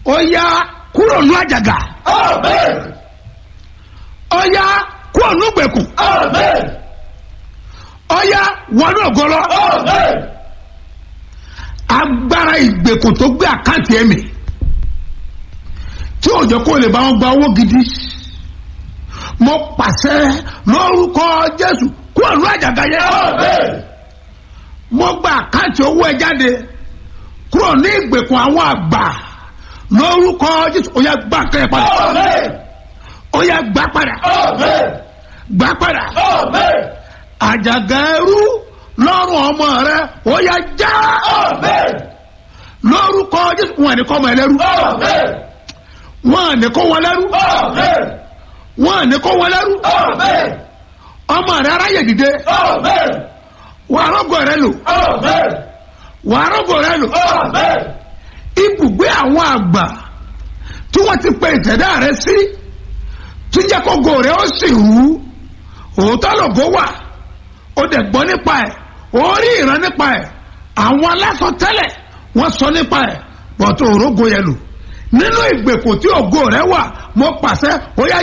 ó yá kúrò ní àjàgà ó yá kúrò ní gbèkùn ó yá wọnú ògọlọ agbára ìgbèkùn tó gbé àkáǹtì ẹ̀mí tí òjò kò lè bá wọn gba owó gidi mo pàṣẹ lórúkọ jésù kúrò ní àjàgà yẹn mo gba àkáǹtì owó ẹ jáde kúrò ní ìgbèkùn àwọn àgbà lórúkọ jésù ó yá gbà kẹ́ ẹ padà ó yá gbà padà gbà padà àjàgà ẹrú lọ́rùn ọmọ rẹ ó yá já lórúkọ jésù wọn ní kọ́ ọmọ ẹlẹ́rú wọn ní kó wọn lẹ́rú wọn ní kó wọn lẹ́rú ọmọ rẹ aráyè dìde wà á rọ́gọ̀ rẹ lò wà á rọ́gọ̀ rẹ lò ibùgbé àwọn àgbà tí wọ́n ti pe ìtẹ̀dá rẹ sí tí jẹ́ kó go rẹ ó sì rú òótọ́ lògó wà ó dẹ̀ gbọ́ nípa ẹ̀ ó rí ìran nípa ẹ̀ àwọn aláṣọ tẹ́lẹ̀ wọ́n sọ nípa ẹ̀ bọ̀tò òrógo yẹn lò nínú ìgbèkùn tí ògo rẹ wà mo pàṣẹ ó yá